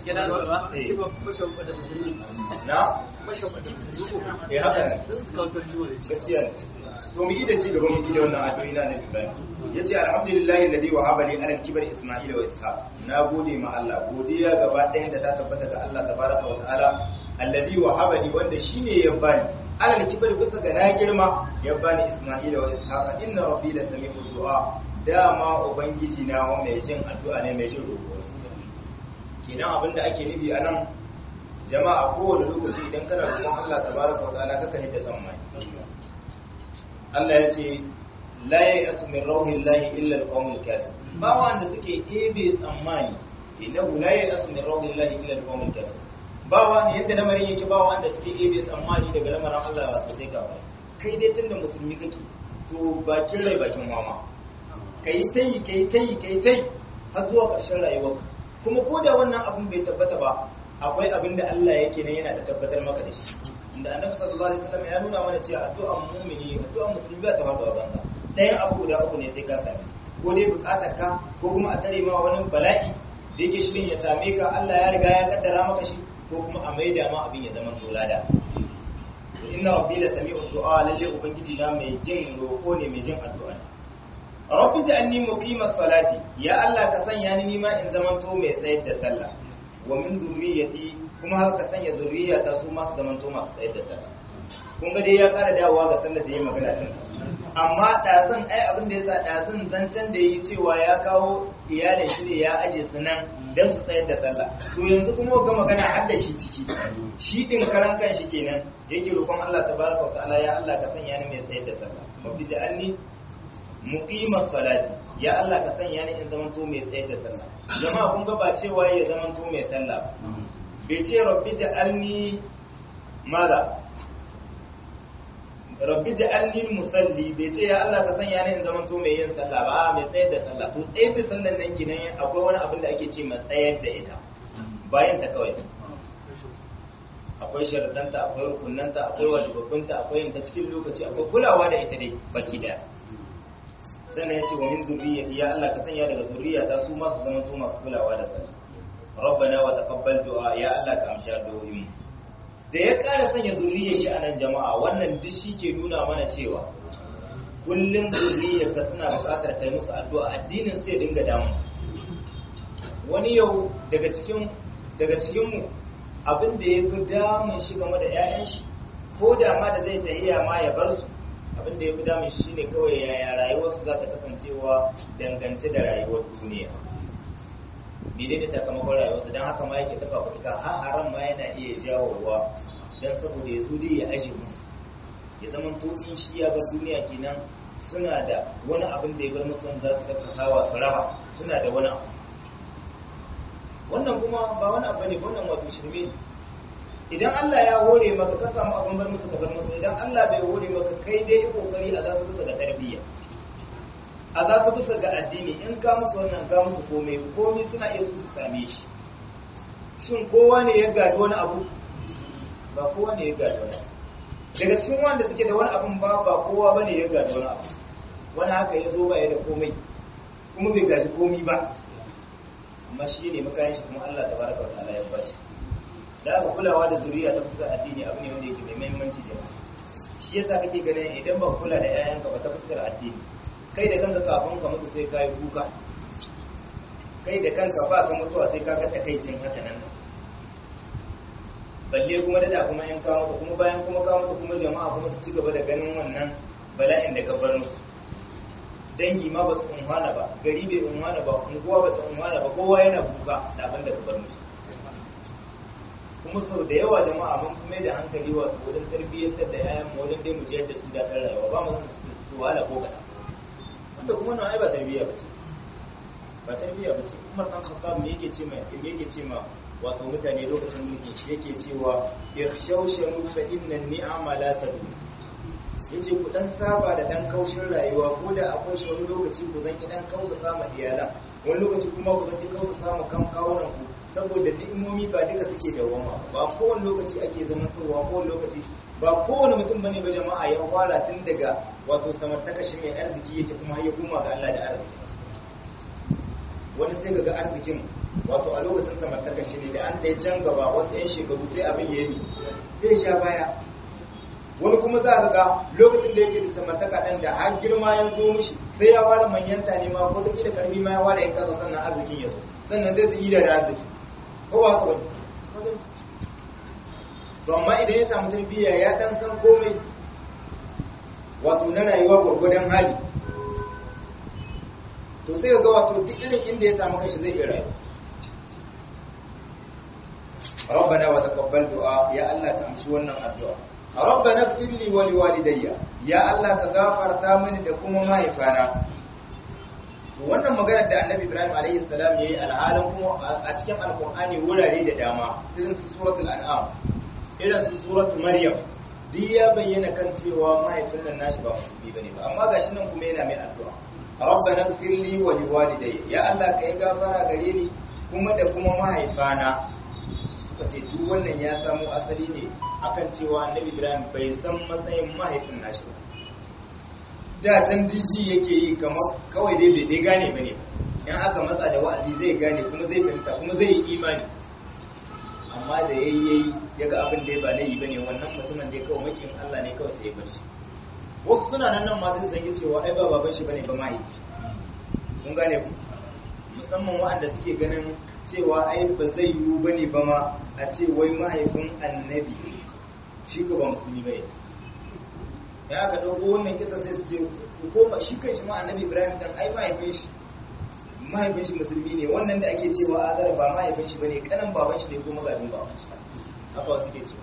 ke na eh haka ne gaskiya ne to mu yi da ci gaba mu yi da wannan addu'o'i na Annabi Ibrahim yace alhamdulillahi alladhi wahaba li ala kibar isma'ila wa ishaq na gode ma Allah godiya gaba ɗayan da ta tabbata ga Allah tabaraka wa ta'ala alladhi wahaba li wanda shine ya bani ala kibar bisa ga na girma ya bani isma'ila wa ishaq inna rabbi la sami'u du'a dama ubangiji na wa mai jin addu'a ne mai jin roƙo kenan abinda ake nufi anan jama'a kowane lokaci idan kana roƙon Allah tabaraka wa ta'ala kaka hidda tsammani Allah ya ce la ya'asu min rauhillahi illa al-qawmul kafir ba wanda suke ebe tsammani innahu la ya'asu min rauhillahi illa al-qawmul kafir ba wanda yadda lamarin yake ba wanda suke ebe tsammani daga lamarin Allah ba sai ka ba kai dai tunda musulmi kake to bakin rai bakin mama kai tai kai tai kai tai har zuwa ƙarshen rayuwarka kuma ko da wannan abin bai tabbata ba akwai abin da Allah yake nan yana da tabbatar maka da shi inda annabi sallallahu alaihi wasallam ya nuna mana cewa addu'an mu'mini addu'an musulmi ba ta faɗo a banza ɗayan abu guda uku ne sai ka same su ko dai buƙatar ka ko kuma a tare ma wani bala'i da yake shirin ya same ka Allah ya riga ya kaddara maka shi ko kuma a maida ma abin ya zama tolada inna rabbi la sami'u du'a lalle ubangiji na mai jin roko ne mai jin addu'a ne rabbi ja'alni muqimas salati ya Allah ka sanya ni nima in zamanto mai tsayar da sallah wa min zurriyyati kuma har ka sanya zurriya ta su masu zamanto masu tsayar da sallah kun ga dai ya kara dawowa ga sallar da ya magana tun amma ɗazun ai abin da ya sa ɗazun zancen da yi cewa ya kawo iyalin shi ne ya aje su nan don su tsayar da sallah to yanzu kuma ga magana har da shi ciki shi din karan kan shi kenan yake roƙon Allah tabaraka wa ta'ala ya Allah ka sanya ni mai tsayar da sallah mabdi ja'alni muqimas salati ya Allah ka sanya ni in zamanto mai tsayar da sallah jama'a kun ga ba cewa ya zamanto mai sallah bai ce rabbi ja'alni mala rabbi ja'alni musalli bai ce ya Allah ka sanya ni in zamanto mai yin sallah ba mai tsayar da sallah to tsayar da sallan nan kenan akwai wani abin da ake ce mai tsayar da ita bayan ta kawai akwai sharadanta akwai rukunanta akwai wajibabbinta akwai yin ta cikin lokaci akwai kulawa da ita dai baki daya sannan ya ce wa min zurriyyati ya Allah ka sanya daga zurriyata su masu zama to masu kulawa da sallah rabbana wa taqabbal du'a ya Allah ka amsha addu'o'in da ya ƙara sanya zurriyar shi a nan jama'a wannan duk shi ke nuna mana cewa kullum zurriyar ka suna buƙatar kai musu addu'a addinin su ya dinga damu wani yau daga cikin daga cikin mu abin da ya fi damun shi game da 'ya'yan shi ko da ma da zai tahiya ma ya bar su abin da ya fi damun shi ne kawai yaya rayuwarsu za ta kasancewa dangance da rayuwar duniya mene ne sakamakon rayuwarsu don haka ma yake tafa fituka har haram ma yana iya jawowa don saboda ya zo dai ya aje musu ya zama to in shi ya bar duniya kenan suna da wani abin da ya bar musu wanda za su tattasawa su raba suna da wani abu wannan kuma ba wani abu ne wannan wato shirme ne idan Allah ya hore maka ka samu abin bar musu ka bar musu idan Allah bai hore maka kai dai kokari a za su bisa ga tarbiyya a za su bisa ga addini in ka musu wannan ka musu komai komai suna iya su same shi shin kowa ne ya gadi wani abu ba kowa ne ya gadi wani abu daga cikin wanda suke da wani abun ba ba kowa bane ya gadi wani abu wani haka ya zo ba ya da komai kuma bai gaji komai ba amma shi ne makayan shi kuma Allah tabaraka wa ta'ala ya bashi da aka kulawa da zuriya ta fuskar addini abu ne wanda yake mai muhimmanci jama'a shi yasa kake ganin idan ba kula da 'ya'yanka ba ta fuskar addini kai da kanka kafin ka mutu sai ka yi kuka kai da kanka ba ka mutuwa sai ka ga takaicin haka nan balle kuma da kuma in ka mutu kuma bayan kuma ka mutu kuma jama'a kuma su ci gaba da ganin wannan bala'in da ka bar musu dangi ma ba su unhana ba gari bai unhana ba unguwa ba ta unhana ba kowa yana kuka da abin da ka bar musu kuma sau da yawa jama'a mun kuma da hankali wato wajen tarbiyyantar da yayan mu wajen dai mu jiyar da su da rayuwa ba mu su wahala ko kaɗan wanda kuma nan ai ba tarbiyya bace ba tarbiyya bace Umar dan Khattab me yake ce mai me yake ce ma wato mutane lokacin mulkin shi yake cewa yakhshawshanu fa inna ni'ama la tadum yace ku dan saba da dan kaushin rayuwa ko da akwai shi wani lokaci ku zan ki dan kausa sama iyalan wani lokaci kuma ku zan ki kausa sama kan kawunan ku saboda ni'imomi ba duka suke dawama ba kowane lokaci ake zamantowa kowane lokaci ba kowane mutum bane ba jama'a ya fara tun daga wato samartaka shi mai arziki yake kuma ya koma ga Allah da arziki wani sai ga arzikin wato a lokacin samartaka shi ne da an dai can gaba wasu yan shekaru sai abin ya yi sai sha baya wani kuma za ka ga lokacin da yake da samartaka ɗan da har girma ya zo mishi sai ya ware manyanta ne ma ko ta da karfi ma ya ware yan kasa sannan arzikin ya zo sannan sai su yi da arziki ko ba ka wani to amma idan ya samu tarbiyya ya dan san komai wato na rayuwa gwargwadon hali to sai ga wato duk irin inda ya samu kanshi zai iya rayu ربنا وتقبل دعاء يا الله تمشي wannan addu'a ربنا اغفر لي ولوالدي يا الله ka gafarta mini da kuma mahaifana to wannan maganar da Annabi Ibrahim alaihi salam yayi alhalin kuma a cikin alqur'ani wurare da dama irin su suratul an'am irin su suratul maryam duk ya bayyana kan cewa mahaifin nan nashi ba musulmi bane ba amma gashi nan kuma yana mai addu'a rabbana ighfir li wa liwalidayya ya Allah kai gafara gare ni kuma da kuma mahaifana suka ce duk wannan ya samo asali ne akan cewa annabi Ibrahim bai san matsayin mahaifin nashi ba da can diji yake yi kamar kawai dai bai dai gane bane in aka matsa da wa'azi zai gane kuma zai fahimta kuma zai yi imani amma da yayi yayi yaga abin da ya ba laifi bane wannan mutumin da ya kawo makin Allah ne kawai sai ya bar shi wasu suna nan nan masu zangi cewa ai ba baban shi bane ba mahaifi kun gane ku musamman waɗanda suke ganin cewa ai ba zai yiwu bane ba ma a ce wai mahaifin annabi shi ko ba musulmi bane ya aka dauko wannan kisa sai su ce ko ba shi kan shi ma annabi Ibrahim dan ai mahaifin shi mahaifin shi musulmi ne wannan da ake cewa azara ba mahaifin shi bane kanan baban shi ne ko magajin baban shi haka wasu ke cewa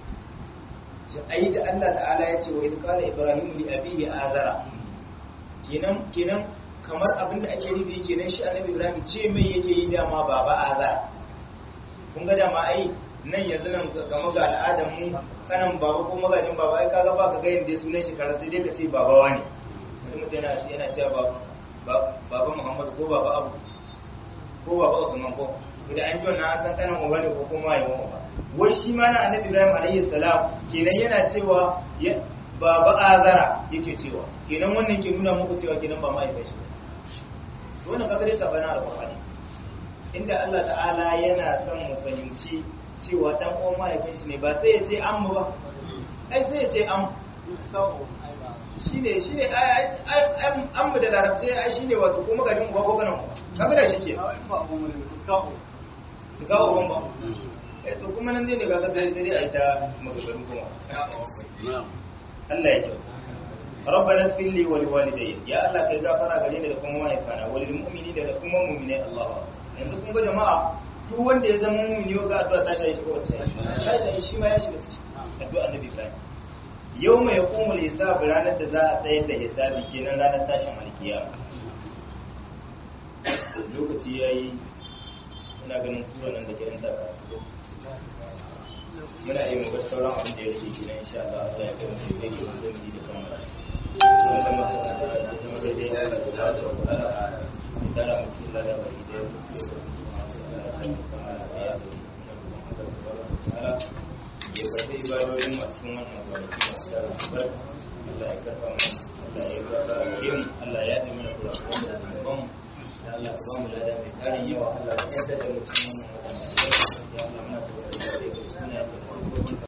sai ai da Allah ta'ala ya ce wa idh qala ibrahim li abihi azara kenan kenan kamar abin da ake nufi kenan shi annabi ibrahim ce mai yake yi dama baba azara kun ga dama ai nan yanzu nan game ga al'adar mu kanan baba ko magajin baba ai kaga ba ka ga yanda sunan shi karar sai dai ka ce baba wani wani mutum yana yana cewa baba baba muhammad ko baba abu ko baba usman ko idan an ji wannan an san kanan uba ne ko kuma yayin uba wai shi ma na annabi ibrahim alayhi salam kenan yana cewa baba azara yake cewa kenan wannan ke nuna muku cewa kenan ba mahaifin shi to wannan kaga dai sabana alqur'ani inda Allah ta'ala yana son mu fahimci cewa dan uwan mahaifin shi ne ba sai ya ce an mu ba ai sai ya ce an shine shine an mu da larabci ai shine wato ko magajin uba ko kanan kaga da shi ke su kawo ban ba eh to kuma nan dai ne kaga sai sai ai ta magagaru kuma Allah ya kyau ربنا اغفر لي ولوالدي يا الله kai gafara gare ni da kuma mahaifana walil mu'minina da kuma mu'minai Allah yanzu kun ga jama'a duk wanda ya zama mu'mini ga addu'a ta shayi shi ko ta shayi shi ma ya shiga ciki addu'a annabi Ibrahim yau mai hukumul hisab ranar da za a tsayar da hisabi kenan ranar tashin alkiyama lokaci ya yi ina ganin sura nan da ke nan taka su muna yi mu bar sauran abin da ya rike kenan insha Allah Allah ya kai mu sai ke mu zai da kammala wannan makaranta da zama daidai ya da da da wala tara mu cikin lada baki da ya kusa da masu Allah ya kai mu kammala da ya da ya karɓi ibadodin a cikin wannan kwanaki masu tara albarka Allah ya karɓa mu Allah ya karɓa mu Allah ya yi mana kurakuran da zunuban mu ya Allah ka ba mu lada mai tarin yawa Allah ya yarda da mu cikin wannan wata mai albarka ya Allah muna tausayi da kai suna da